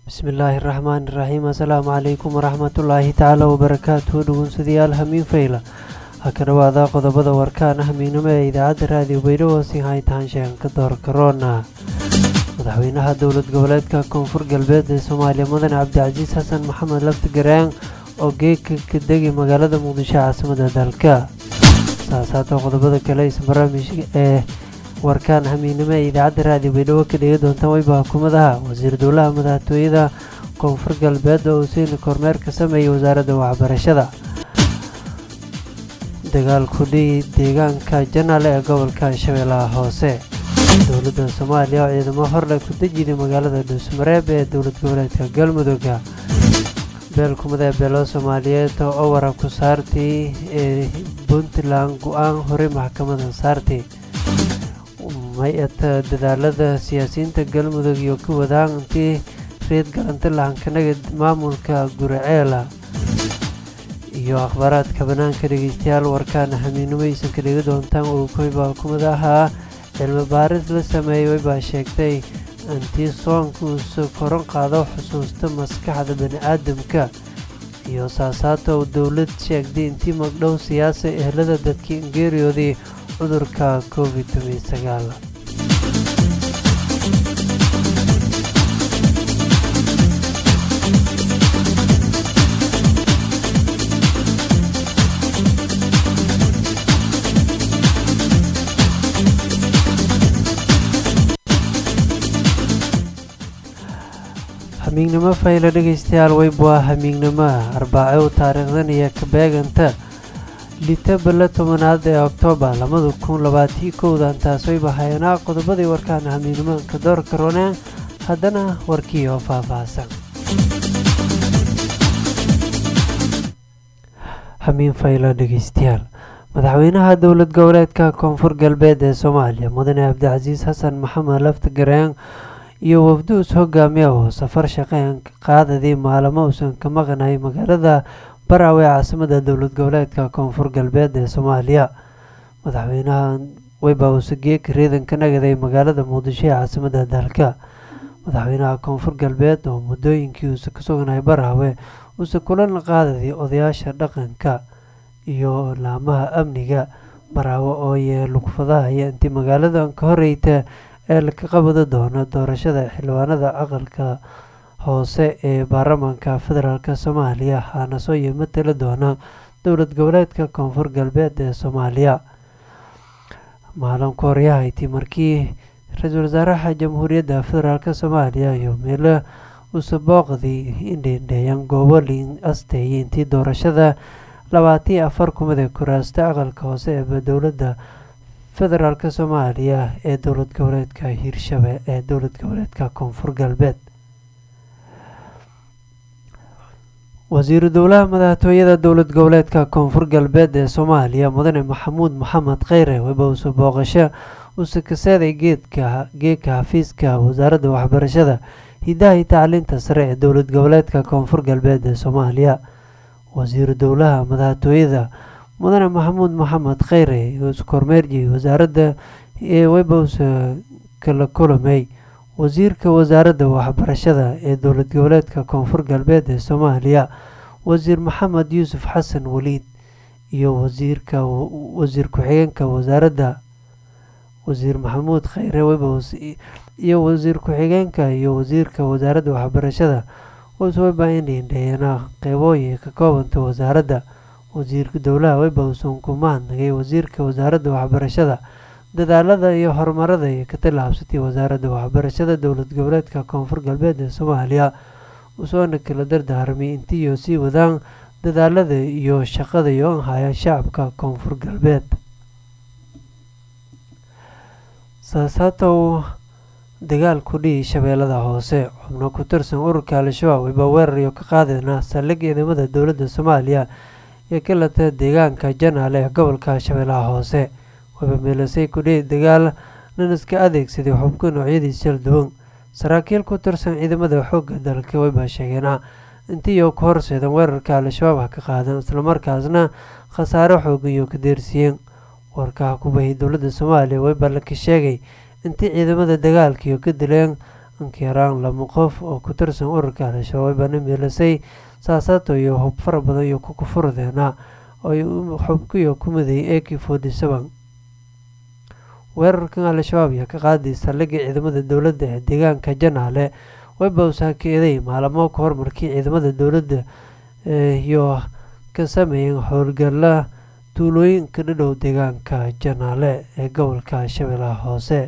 bismillaahi raxmaani raxiim assalaamu calaykum waraxmatullaahi tacaala wabarakaatuhu dhegeystayaal hamiin fayla ha ka dhowaada qodobada warkaan hamiinimo ee idaacadda raadiyo baydhabo si haytaan sheeganka door karoona madaxweynaha dowlad goboleedka koonfur galbeed ee soomaaliya mudane cabdicasiis xasan maxamed lafti garaan oo geegka ka degay magaalada muqdisho caasimada dalka saasaata qodobada kale is barnaamijka ee warkaan hamiinimo ee idaacadda raadiyo baydhabo ka dhigi doontaan weyba hukuumadaha wasiir dowlaha madaxtooyada koonfur galbeed oo useyn kormeer ka sameeyay wasaaradda waxbarashada dagaal kudhii deegaanka janaale ee gobolka shabeellaha hoose dowladda soomaaliya oo ciidamo horle ku dejiday magaalada dhuusmareeb ee dowlad goboleedka galmudugga beelkumada ee beelo soomaaliyeed oo waran ku saartay ee puntland go-aan horey maxkamada saartay may-ata dadaalada siyaasiyiinta galmudug iyo ka wadaan intii reed galanta lahankanaga maamulka guraceela iyo akhbaaraadka bannaanka dhegeystayaal warkaana hamiinimo aysan ka dhigi doontaan oo koyba hukumada ahaa cilmi baaris la sameeyey waybaa sheegtay intii soonka uusa koran qaado xusuusta maskaxda bani-aadamka iyo saasaato uu dowlad sheegtay intii magdhow siyaasa ehelada dadkii ingeeriyoodii cudurka covid sagaal hamiignimo fayla dhegeystayaal weyb waa hamiignimo arbaaco taariikhdan iyo kabeeganta lita balla tobanaad ee oktoobar labada kun labaatii kowdan taas wayba hayanaa qodobadii warkaan hamiignimaanka door karooneen haddana warkii oo faahfaahsan hamiin fayla dhegeystayaal madaxweynaha dowlad goboleedka koonfur galbeed ee soomaaliya mudane cabdicasiis xasan maxamed lafti gareen iyo wafduus hogaamiya oo safar shaqeyn qaadadii maalamo uusan ka maqnay magaalada baraawe caasimada dowlad goboleedka koonfur galbeed ee soomaaliya madaxweynaha weyba uuse geeka riidan ka nagaday magaalada muqdisho ee caasimada dalka madaxweynaha koonfur galbeed oo muddooyinkii uuse ka sugnay baraawe uuse kulan qaadadii odayaasha dhaqanka iyo laamaha amniga baraawe oo yee lugfadaha iyo intii magaaladan ka horeyta ee laka qabadi doono doorashada xildhibaanada aqalka hoose ee baarlamaanka federaalk soomaaliya haana soo iyo matali doona dowlad goboleedka koonfur galbeed ee soomaaliya maalinka horyahayti markii ra-iisul wasaaraha jamhuuriyadda federaalk soomaaliya iyo meelo uuse booqdii indheendheeyaan goobo liin asteeyay intii doorashada labaatan iyo afar kumid ee kuraasta aqalka hoose ee dowladda federaalk soomaaliya ee dowlad goboleedka hiirshabe ee dowlad goboleedka koonfur galbeed wasiiru dowlaha madaxtooyada dowlad goboleedka koonfur galbeed ee soomaaliya mudane maxamuud maxamed kheyre weba uuse booqasho uuse kaseeday geedka geedka xafiiska wasaaradda waxbarashada hidaha iyo tacliinta sare ee dowlad goboleedka koonfur galbeed ee soomaaliya wasiiru dowlaha madaxtooyada mudane maxamuud maxamed kheyre oo iskormeerjiyay wasaaradda ee webause kala kulamay wasiirka wasaaradda waxbarashada ee dowlad goboleedka koonfur galbeed ee soomaaliya wasiir maxamed yuusuf xasan waliid iyo wasiirka wasiir ku-xigeenka wasaaradda wasiir maxamuud kheyre webs iyo wasiir ku-xigeenka iyo wasiirka wasaaradda waxbarashada wsweba indhiindheeyana qeybooyin ka koobanta wasaaradda wasiirka dowlaha webawson ku mahadnagay wasiirka wasaaradda waxbarashada dadaalada iyo horumarada ay ka tallaabsatay wasaaradda waxbarashada dowlad goboleedka koonfur galbeed ee soomaaliya usoona kala dardaarmay intiiyo sii wadaan dadaalada iyo shaqada iyo anhaya shacabka koonfur galbeed saasaatow dagaal kudhihi shabeellada hoose xubno ku tirsan ururka al-shabaab wayba weerar iyo ka qaadayna saldhig ciidamada dowladda soomaaliya ee ka lata deegaanka janaale ee gobolka shabeellaha hoose wayba meelasay kudhihi dagaal nin iska adeegsaday xubka noocyadiisa kala duwan saraakiil ku tirsan ciidamada xoogga dalka wayba sheegeena intiiyo ka horseedan weerarka al-shabaab ha ka qaadan islamarkaasna khasaare xoogan iyo ka deersiiyeen warkaha ku bahiyay dowladda soomaaliya wayba laka sheegay intii ciidamada dagaalkiiyo ka dileen inkiraan lama qof oo ku tirsan ururka al-shabaab bana miilasay saasaato iyo hub fara badan iyo ku kufurdeena oo xubkiyo ku miday ak forty seven weerarkan al-shabaab ayaa ka qaaday saldhigga ciidamada dowladda ee deegaanka janaale wayba usaakeeday maalamo ka hor markii ciidamada dowladda iyo ka sameeyeen howlgalla tuulooyinka dhadhow deegaanka janaale ee gobolka shabeellaha hoose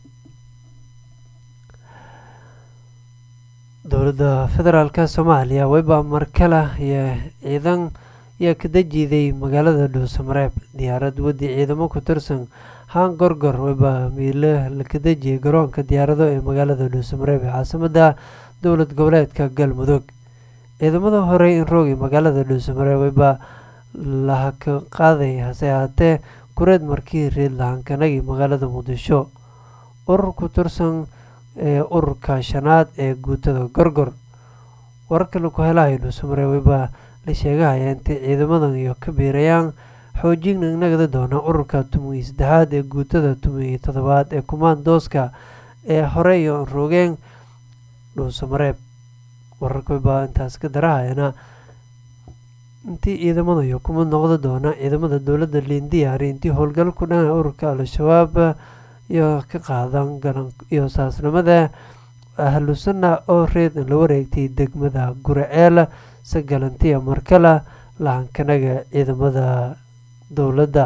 dowladda federaalk soomaaliya wayba markale iyo ciidan ayaa ka dajiiday magaalada dhuusamareeb diyaarad wadi ciidamo ku tirsan haan gorgor wayba miile laka dejiyay garoonka diyaarado ee magaalada dhuusamareeb ee caasimada dowlad goboleedka galmudug ciidamada horey in roogay magaalada dhuusamareeb wayba lahaka qaaday hase ahaatee kureed markii reed lahankanagii magaalada muqdisho urur ku tirsan ee ururka shanaad ee guutada gorgor wararka laku helayo dhuusamareeb wayba la sheegahaya intay ciidamadan iyo ka biirayaan xoojin nagada doona ururka tumiyo saddexaad ee guutada tumiyo toddobaad ee kumaandooska ee hore iyo roogeen dhuusamareeb wararka wayba intaas ka darahayana intii ciidamada iyo kuma noqda doona ciidamada dowladda liindiyaari intii howlgal ku dhan ururka al-shabaab iyo ka qaadan garan iyo saasnimada ahlusunna oo reed la wareegtay degmada guraceel sagalantiya markale lahankanaga ciidamada dowladda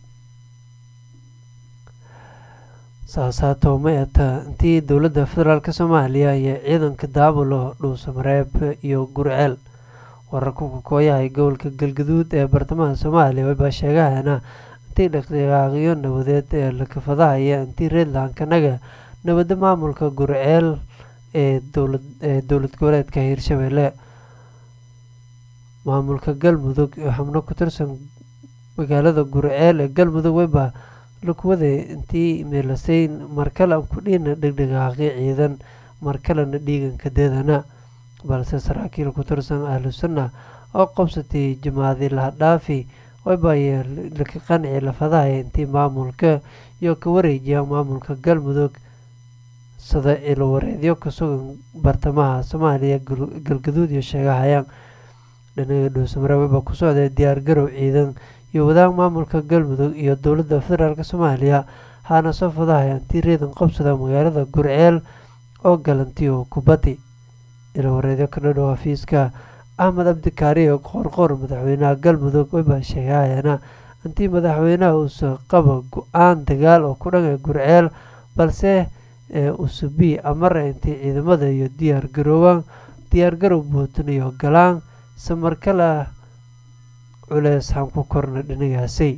saasaato ma eta intii dowladda federaalk soomaaliya iyo ciidanka daabulo dhuusamareeb iyo gurceel wararka kukooyahay gobolka galgaduud ee bartamaha soomaaliya wayba sheegahayana intii dhaqdhaqaaqyo nabadeed ee lakafadahaya intii reedlankanaga nabadda maamulka gurceel ee dowlad goboleedka hiirshabeelle maamulka galmudug oo xubno ku tirsan magaalada gurceel ee galmudug wayba lakuwaday intii meelasayn markale aan kudhiina dhegdhaqaaqyo ciidan markalena dhiiganka deedana balse saraakiil ku tirsan ahlu sunna oo qabsatay jamaacadii lahadhaafi waybaye laka qanci lafadahaya intii maamulka iyo ka wareejiya maamulka galmudug sida ilowareedyo ka sugan bartamaha soomaaliya galgaduud iyo sheegahayaan dhinaga dhuusamare wayba ku socday diyaar garow ciidan iyo wadaag maamulka galmudug iyo dowladda federaalk soomaaliya haana soo fadahaya intii reedan qabsada magaalada gurceel oo galantiyo kubaddi ilowareedyo ka dhadhow hafiiska axmed cabdikaariyo qoorqoor madaxweynaha galmudug wayba sheegahayana intii madaxweynaha uusa qaba go-aan dagaal oo ku dhanay gurceel balse usubi amara intii ciidamada iyo diyaar garoowaan diyaar garow buutinayo galaan se markale culeys han ku korna dhinagaasay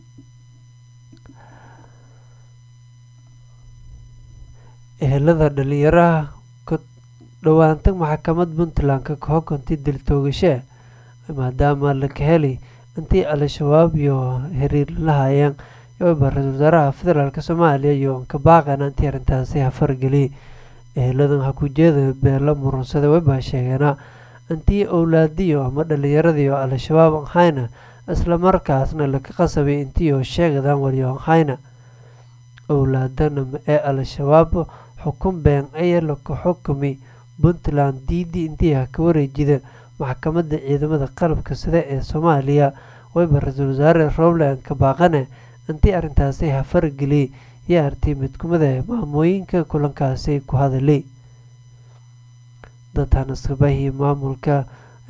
ehelada dhalinyaraha ka dhowaanta maxkamad puntland ka hogankii diltoogashe maadaama laka helay intii al-shabaab iyo xiriir lahayeen yoba ra-isul wasaaraha federaalk soomaaliya iyo ka baaqana intii arrintaasi hafargeliyay eheladan hakujeeda beela murunsada wayba sheegeena intii owlaadiyo ama dhalinyaradiio al-shabaab anhayna islamarkaasna laka qasabay intiio sheegadan waliyo anhayna owlaadana ee al-shabaab xukun been ayaa laka xukumi puntland diidii intii ha ka wareejida maxkamadda ciidamada qalabka sida ee soomaaliya wayba ra-iisul wasaare robland ka baaqane intii arrintaasi hafargeliyay yaa artay mid kumida maamooyinka kulankaasi ku hadalay dadhanaskabahi maamulka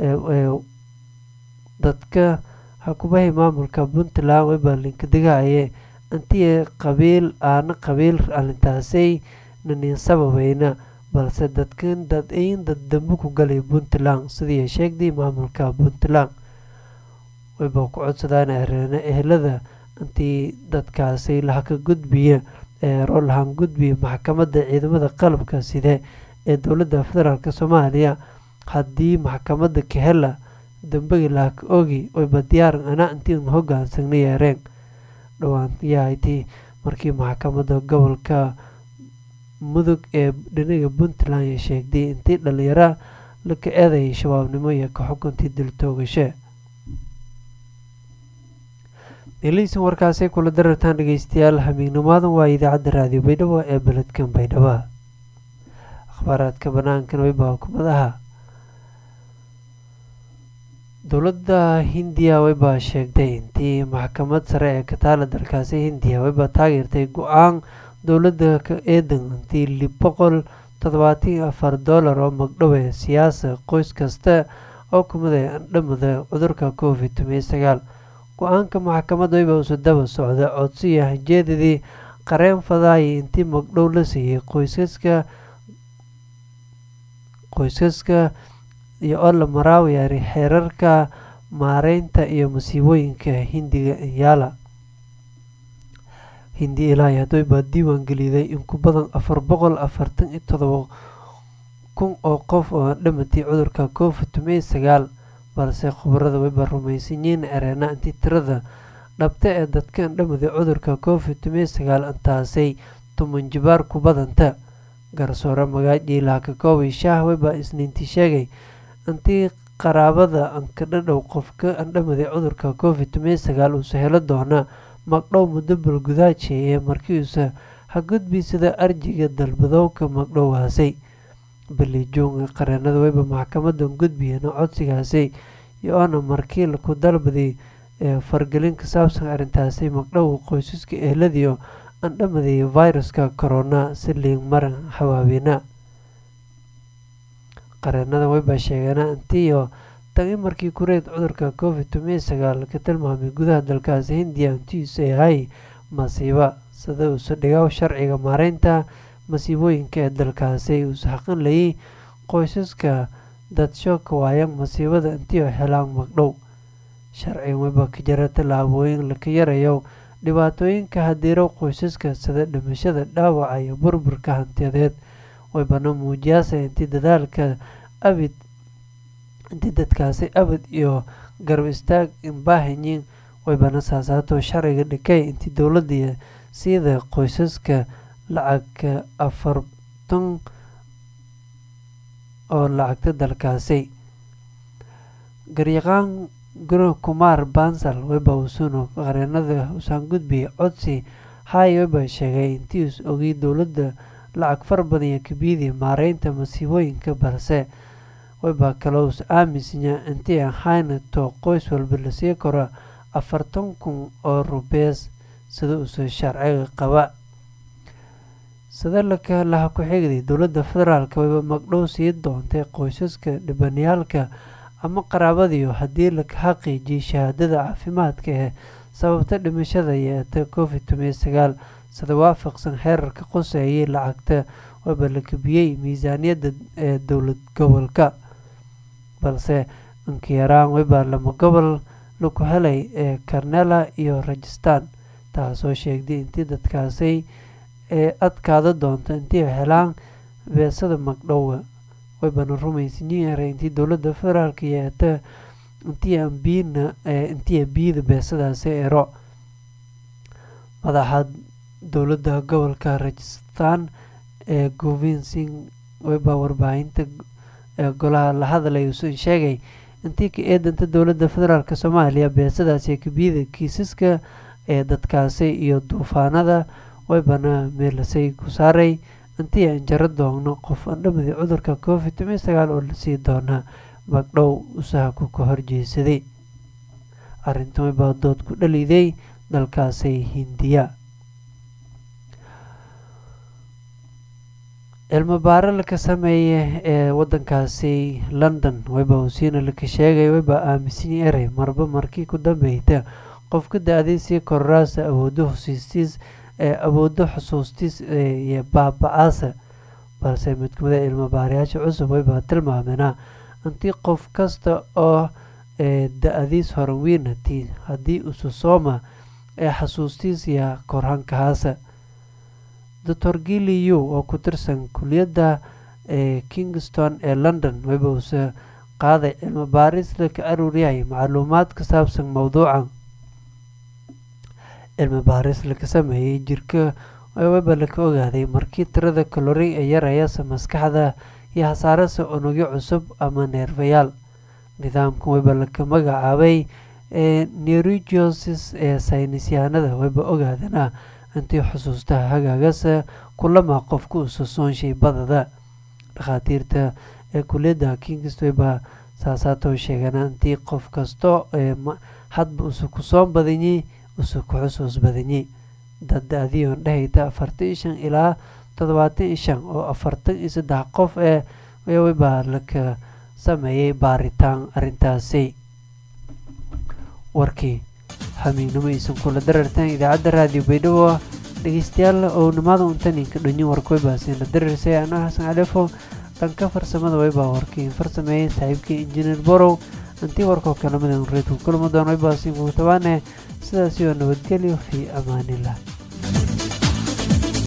dadka hakubahi maamulka puntland wayba linkadigahaye intii qabiil aana qabiil arrintaasay nanin sababayna balse dadkan dad-ayn dad dambe ku galay puntland sidii sheegday maamulka puntland wayba ku codsadaan areena ehelada intii dadkaasi lahaka gudbiya ee roolahan gudbiya maxkamadda ciidamada qalabka side ee dowladda federaalk soomaaliya haddii maxkamadda kahela dambegi lahaka ogi wayba diyaaran ana intiin hogaansagna yeereen dhowaan yahayti markii maxkamadda gobolka mudug ee dhinaga puntland sheegday intii dhalinyara laka eedayay shabaabnimo iyo ka xukuntii diltoogashe meelihiisan warkaasay kula darartaan dhegeystayaal hamiignimaadan waa idaacadda raadiyo baydhabo ee beledkan baydhaba akhbaaraadka banaankan weyba hukumadaha dowladda hindiya weyba sheegtay intii maxkamad sare ee ka taala dalkaasi hindiya weyba taageertay go-aan dowladda ka eedan intii lib boqol toddobaatan afar dollar oo magdhowe siyaasa qoys kasta oo kumida andhamada cudurka covid toban sagaal go-aanka maxkamadda weyba usu daba socda codsiya hanjeedadii qareen fadaaya intii magdhow la siiyey qoysaska qoysaska iyo oo la maraawiyaari xeerarka maareynta iyo masiibooyinka hindiga yaala hindi ilaahi hadway baa diiwaan geliday in ku badan afar boqol afartan iyo todoba kun oo qof oo dhamatay cudurka covid toban sagaal balse khubarada wayba rumaysanyiin ereena intii tirada dhabta ee dadka andhamaday cudurka covid toban sagaal intaasay tuman jibaar ku badanta garsoore magaaji laakakoobay shaah wayba isniintii sheegay intii qaraabada ankadhadhow qofka andhamaday cudurka covid toban sagaal uusa helo doona magdhow muddo balgudaajeeye markiiuusa hagudbiisada arjiga dalbadowka magdhowaasay balijuunga qareenada weyba maxkamadan gudbiyana codsigaasay iyo-oona markii ku dalbaday ee fargelin ka saabsan arrintaasi magdhow qoysaska eheladiio andhamaday viruska corona si liing maran xawaabeena qareenada weyba sheegeena intiiyo tagi markii kureed cudurka covid toban sagaal ka tilmaamay gudaha dalkaasi hindiya intiisu yahay masiiba sida uusa dhigaw sharciga maareynta masiibooyinka ee dalkaasi uusa xaqinlayay qoysaska dadsho ka waayan masiibada intiio helaan magdhow sharcigan weyba ka jira tallaabooyin laka yarayo dhibaatooyinka hadiiro qoysaska sida dhimashada dhaawaca iyo burburka hantiyadeed weybana muujiyaasa intii dadaalka abid intii dadkaasi abad iyo garab istaag inbaahanyiin weybana saasaato sharciga dhikay intii dowladda siida qoysaska lacagka afartan oo lacagta dalkaasi garyaqaan guro kumaar bansal weyba usuno qareenada usaan gudbiyay codsi hay weyba sheegay intii us ogay dowladda lacag far badan iyo kabiyadii maareynta masiibooyinka balse weyba kaloo us aaminsanya intii ahayna too qoys walba lasii karo afartan kun oo rubees sida usa sharciga qaba sida laka laha ku-xigday dowladda federaalk weyba magdhow sii doontay qoysaska dhibanayaalka ama qaraabadiio haddii la xaqiijiyay shahaadada caafimaadka ee sababta dhimashada yeeta covid toban sagaal sida waafaqsan xeerarka qoseeyay lacagta weyba la kabiyey miisaaniyadda ee dowlad gobolka balse inkayaraan weyba lama gobol laku helay ee karnela iyo rajistan taasoo sheegday intii dadkaasi ee adkaada doonto intii helaan beesada magdhowa weybana rumaysanyiin ere intii dowladda federaalk yeeta intii ambiina intii biyada beesadaasi ero madaxa dowladda gobolka rajistan ee govin sing weyba warbaahinta ee golaha la hadlay usan sheegay intii ka eedanta dowladda federaalk soomaaliya beesadaasi kabiyada kiisaska ee dadkaasi iyo duufaanada weybana meelasay ku saaray intii aan jaro doogno qof andhamadii cudurka covid toban sagaal oo lasii doonaa magdhow usahaku ka horjeesaday arrintan weybaa dood ku dhaliday dalkaasi hindiya cilmi baaro laka sameeye ee wadankaasi london weyba usiina laka sheegay weyba aaminsanyi erey marba markii ku dambeyta qofka da-day sii kororaasa awoodo husiistiis ee awoodo xusuustiis iyo baaba-aasa balse mid kamida cilmi baarayaasha cusub weybaa tilmaameenaa intii qof kasta oo da-adiis horanwiinati haddii ususooma ee xasuustiis iyo korhankahaasa doctor giliyu oo ku tirsan kuliyadda ee kingston ee london weyba uuse qaaday cilmi baaris laka aruuryahay macluumaad ka saabsan mowduucan cilmi baaris laka sameeyey jirka weyba laka ogaaday markii tirada kalori ee yarayasa maskaxda iyo hasaarasa unugyo cusub ama neerfayaal nidaamkan weyba laka magacaabay ee neurigiosis ee saynisyahanada weyba ogaadana intii xusuustaha hagaagasa kulama qofku ususoonshay badada dhakhaatiirta ee kuliyadda kingswayba saasaatoo sheegana intii qof kasto ee hadba usu ku soo badanyey usu ku xusuus badanyey dad adiyoon dhehayta afartan iyo shan ilaa toddobaatan iyo shan oo afartan iyo saddex qof ee wayba laka sameeyey baaritaan arrintaasi warkii xamiignimo iisan kula darartaan idaacadda raadiyo baydhabo dhegeystayaal oo nimaada untaninka dhonyo warkoybaasiin la dararsay anoo xasan calefo dhanka farsamada waybaa warkiin farsameeyey saaxiibkii injineer borow intii warkoo kalamadan reedku kulama doon waybaasiin kugu tabaane sidaasi oo nabadgelyo fii amaanillah